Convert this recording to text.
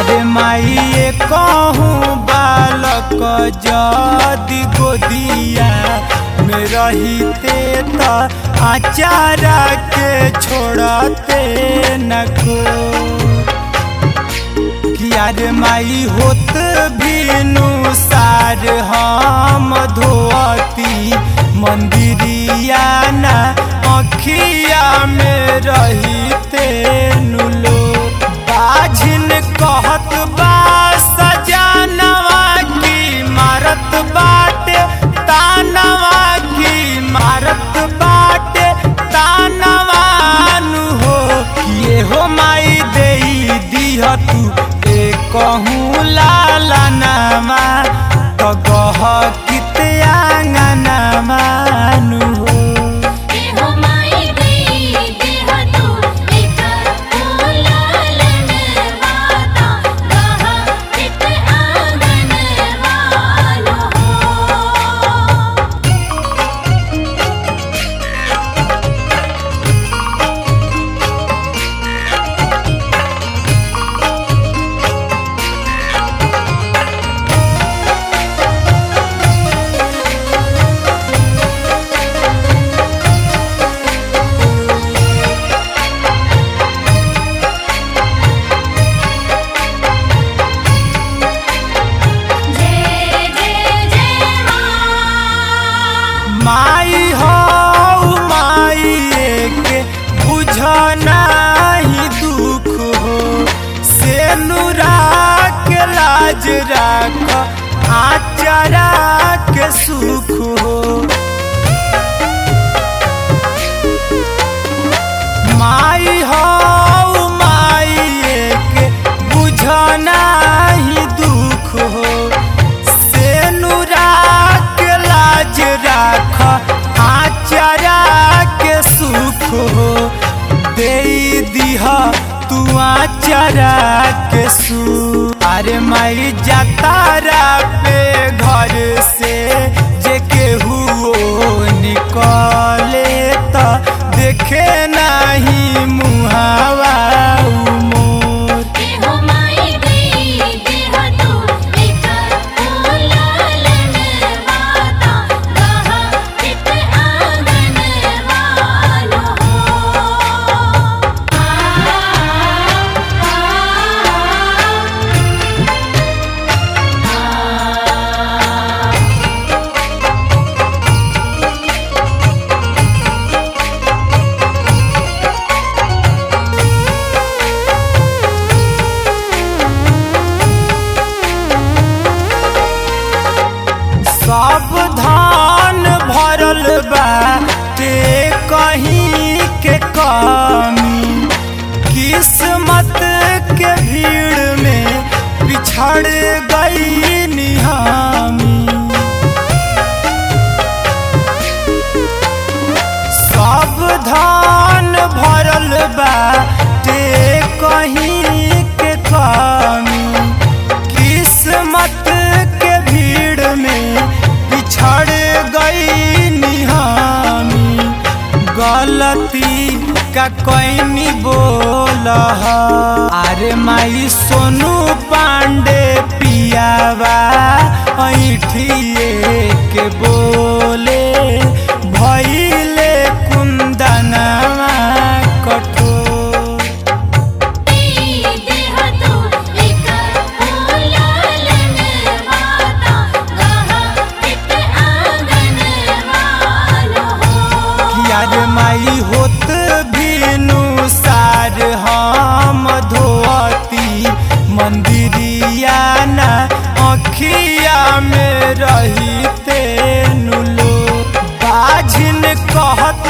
अरे माई कहूँ बालक जदि गोदिया में रहीते त आचारा के छोड़ते न को कियार माई होत भीनु सार हम धोती मंदिरिया ना अखिया में रहीते नुलो बाझिन कहत बा सजानवा की मारत बाटे तानवा की मारत बाटे तानवा नु हो किए हो माई देई दिह तू ए कहूँ लाला नामा तो गह कित आंगनमा नु हो देहो माई देई देह तू एक फूलन वाता गह चित आंगन वालो हो जय जय जय मां माई हो माई के बुझ नाही दुख हो से नुरा के लाज राख आचरा के सुख हो माई हो माई के बुझ नाही दुख हो से नुरा के लाज राख आचरा के सुख हो दे दिह तू आचरा के सु अरे माई जातारा पे घर से जे केहू निकले त देखे नाही मुहावा मोर देहो माई देई देह तू एक फूलन वाता गह चित आंगन वालो हो सब धान भरल बा ते कहीं के कमी किस्मत के भीड़ में पिछड़ गई निहामी सब धान भरल बा ते कहीं के कमी किस्मत के भीड़ में पिछड़ गई निहामी गलती का कोई नहीं बोल अरे माई सोनू पांडे पियावा ऐठिए के बोले भैले कुंदनवा कठोर देई देह तू एक फूलन वाता गह चित आंगन वालो हो यार माई होत भीनु सार हम धोती मंदिरिया ना अखिया में रहीते नुलो बाझिन कहत